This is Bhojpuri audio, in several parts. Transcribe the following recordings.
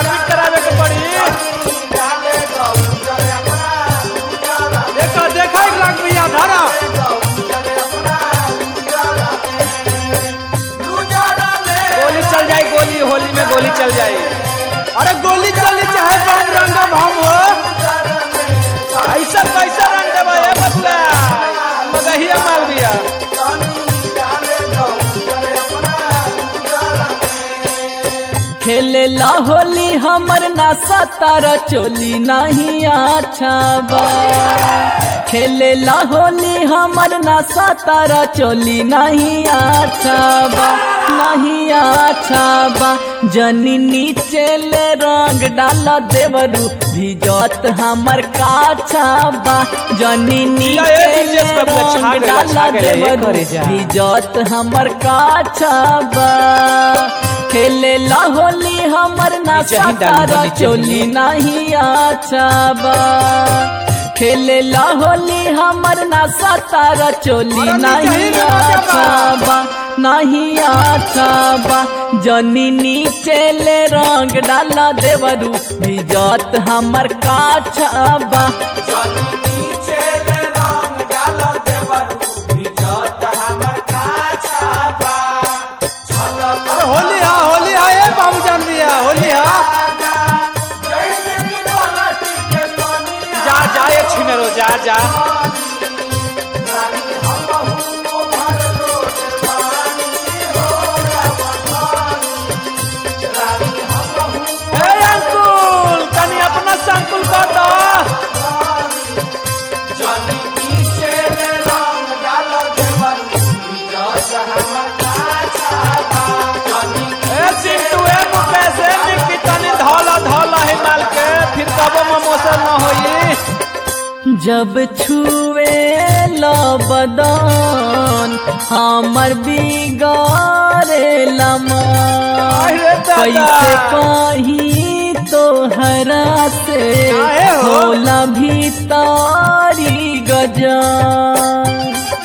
एडमिट करावे के पड़ी देखो देखो एक लाख भैया धारा गोली चल जाए गोली होली में गोली चल जाए अरे गोली चली चाहे बम रंगम हम हो ऐसा कैसा रंग देवा ए बबुआ मगहिया माल दिया खेले ला होली हमर नासा तारा चोली नहीं अच्छा बा खेले ला होली हमर नासा तारा चोली नहीं अच्छा बा नहीं अच्छा बा जनी नीचे ले रंग डाला देवरू भिजत हमर काछा बा जनी नीचे ये ले दिलचस्प बात छा रंग गइल, डाला छा गइल, ये देवरू करे जा। इजत हमर काछा बा खेले ला होली हमर नासा नीचे ही डाल दो, तारा नीचे ही। चोली नहीं अच्छा बा खेले ला होली हमर नासा तारा चोली अरे नीचे ही नहीं लगा के अच्छा बा नहीं अच्छा बा जनी नीचे ले रंग डाला देवरू इजत हमर काछा बा अरे होली हा होली हा ए बाबू जान दिया होली हा जा जा ये छिमेरो जा जा ए अंकुल तनी अपना संकुल बता ए चिंटू ए मुकेश ए निक्की तनी धौला धौला है माल के फिर कबो ममोसर न होई जब छुए ला बदन हमर बिगारे लमा अरे दादा। कैसे कही तो हरा से काहे हो? होला भीतारी गजान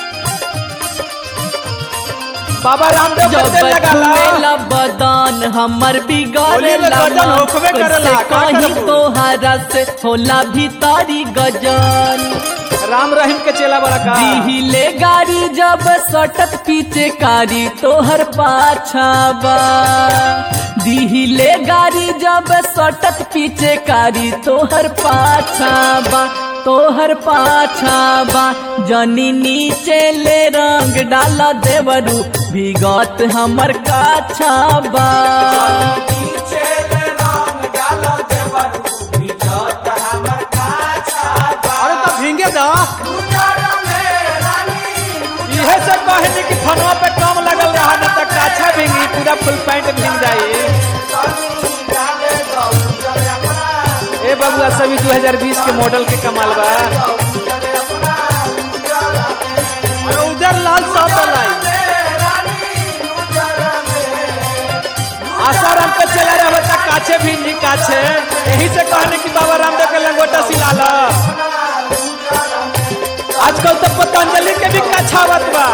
बाबा रामदेव जब कहते लगाला छुएला बदन हमर बिगाड़े होली में गजन होखबे करेला, का कहीं करबू? तोहरा से होला भीतारी गजन राम रहीम के चेला बड़ा का दिहिले गाड़ी जब सटत पीछे कारी तोहर पाछा बा दिहिले गाड़ी जब सटत पीछे कारी तोहर पाछा बा तोहर पाछा बा जनी नीचे ले रंग डाला देवरू विगत हमर काछा बा अरे तो भींगे दा इहे सब कहनी कि फनवा पे कम लगल रहा न तक अच्छा भींगी पूरा फुल पैंट भींग जाई ए बबुआ सभी 2020 के मॉडल के कमाल बा अरे उधर लाल साहब लाई आसाराम पे चला रहा बच्चा काछे भिंडी काछे यही से कहने कि बाबा रामदेव के लंगोटा सिला ला आजकल तो पतंजलि के भी कछावत बा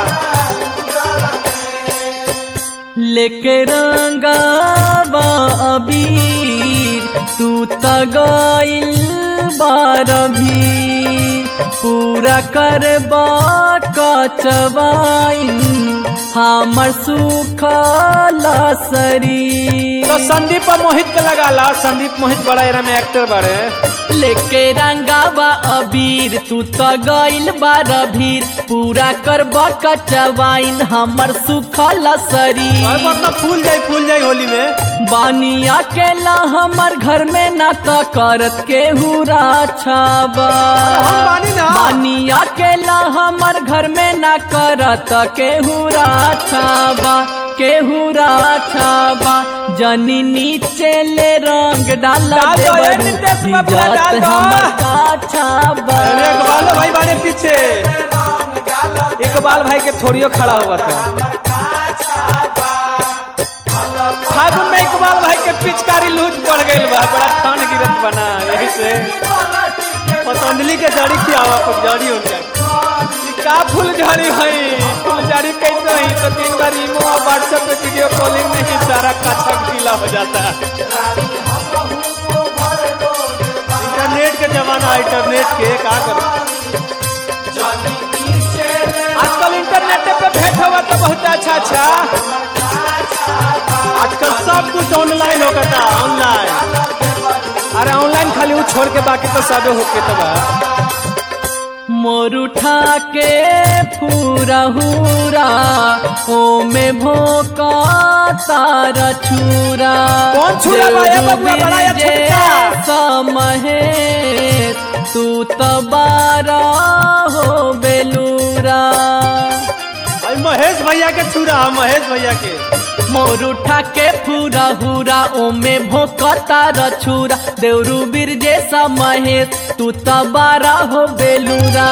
लेके रंगावा अबीर तू त गइल बारभी पूरा करबा कचवाइन हमर सुखला शरीर तो संदीप और मोहित के लगा ला संदीप मोहित बड़ा एरा में एक्टर बड़े लेके रंगावा अबीर तू तो गइल बार भीर पूरा करब कचवाइन हमर सुखल और शरीर मतलब फूल जाई फूल जाई होली में बानिया केला हमर घर में ना तो करत के हुरा छाबा हम बानी ना। बानिया केला हमर घर में ना करत के हुरा छाबा के हुरा छाबा जनी नीचे ले रंग डाला डाल दो, ये देवरू, नितेश बाबुआ, इज्जत डाल दो। हमर का छाबा अरे इकबाल भाई बारे पीछे इकबाल भाई के छोड़ियो खड़ा हुआ था फागुन में इकबाल भाई के पिचकारी लूज पड़ गई बा बड़ा ठंड गिरत बना यही से पतंजलि के जड़ी खियावा खूब जड़ी हो जाए ई का फूल झड़ी हई फूल झड़ी कैसे हई तो तीन बार इमो और व्हाट्सएप पे वीडियो कॉलिंग में ही सारा काछा गीला हो जाता है बा इंटरनेट के का करूं आजकल इंटरनेट पे भेंट हुआ तो बहुत अच्छा अच्छा आजकल सब कुछ ऑनलाइन होगा था ऑनलाइन अरे ऑनलाइन खाली वो छोड़ के बाकी तो सब होके तो बा मोर उठा के पूरा हुरा ओ में भोका तारा छुरा कौन छुरा बा? ए बबुआ, बड़ा या छोटका? समहे तू तबारा हो बेलूरा अरे महेश भैया के छुरा महेश भैया के मोर उठा के पूरा हुरा ओमे भोकता रछुरा देवरू बीर जैसा महेश तू तबारा हो बेलूरा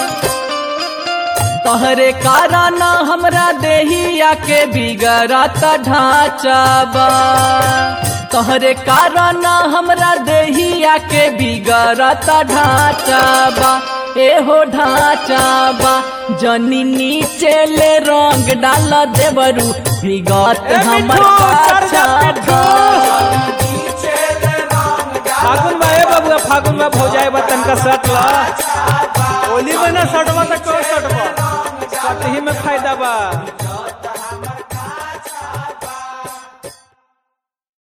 तोहरे कारण हमरा देहिया के बिगड़त ढांचा बा तोहरे कारण हमरा देहिया के बिगड़त ढांचा बा एहो ढांचा बा जनी नीचे ले रंग डाल देवरू बिगत ए हमर मिठू, चढ़ जा, पाछा बा फागुन में ए बाबुआ फागुन में भौजाए बा तनका शर्ट ला होली में ना शर्टवा तो कौन शर्टवा शर्ट ही में फायदा बा